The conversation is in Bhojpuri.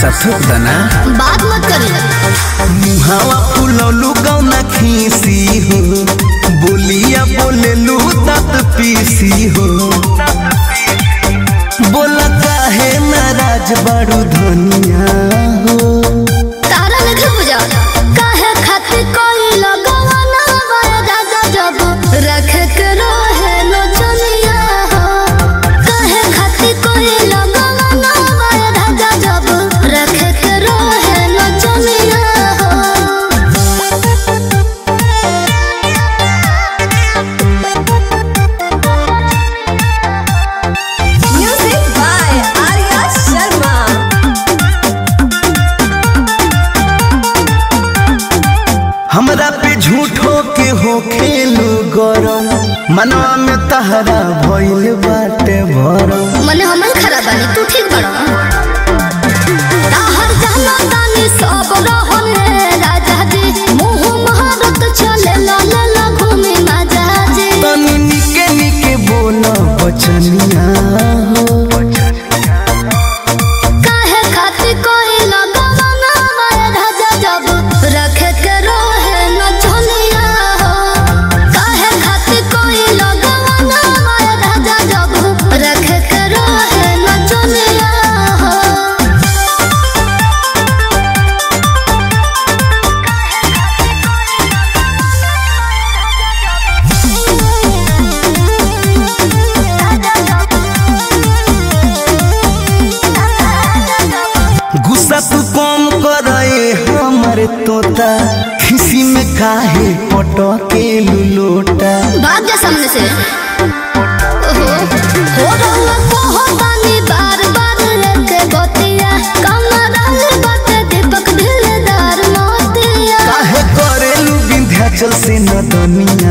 सथुक दना बात मत करी मुहावा फुलौलू गौना खीसी हो बोलिया बोलेलू तत पीसी हो बोला काहे नाराज बड़ू धनिया हो तारा लगे बुझा काहे खातिर कोई लगवाना वाला राजा जब रख के रहे लो चलिया हो काहे खातिर कोई लगवाना वाला राजा जब रख के रहे लो चलिया Music by Arya Sharma. हमरा पे झूठो के हो खेलू गरम मनवा में तहरा भइल बाटे भरम मने हमन खराब बानी तू ठीक बड़ा ताहर जाना तानी सब रहन रे राजा जी मुंह महारत चले ला ला ला घूमे माजा जी तनी निके निके बोल बचनिया हो काहे खातिर कोई लगवाना वाला राजा जब रखे के रोहे न चलिया हो काहे खातिर कोई लगवाना वाला राजा जब रखे के रोहे न चलिया हो गुस्सा तू कम करे हमर तोता खिसी में काहे पटके लुलोटा भाग जा सामने से ओहो हो रहुआ कहो तानी बार बार रखे गोतिया कमरा बाटे दीपक ढिलदार मोतिया काहे करेलू विंध्याचल से न दुनिया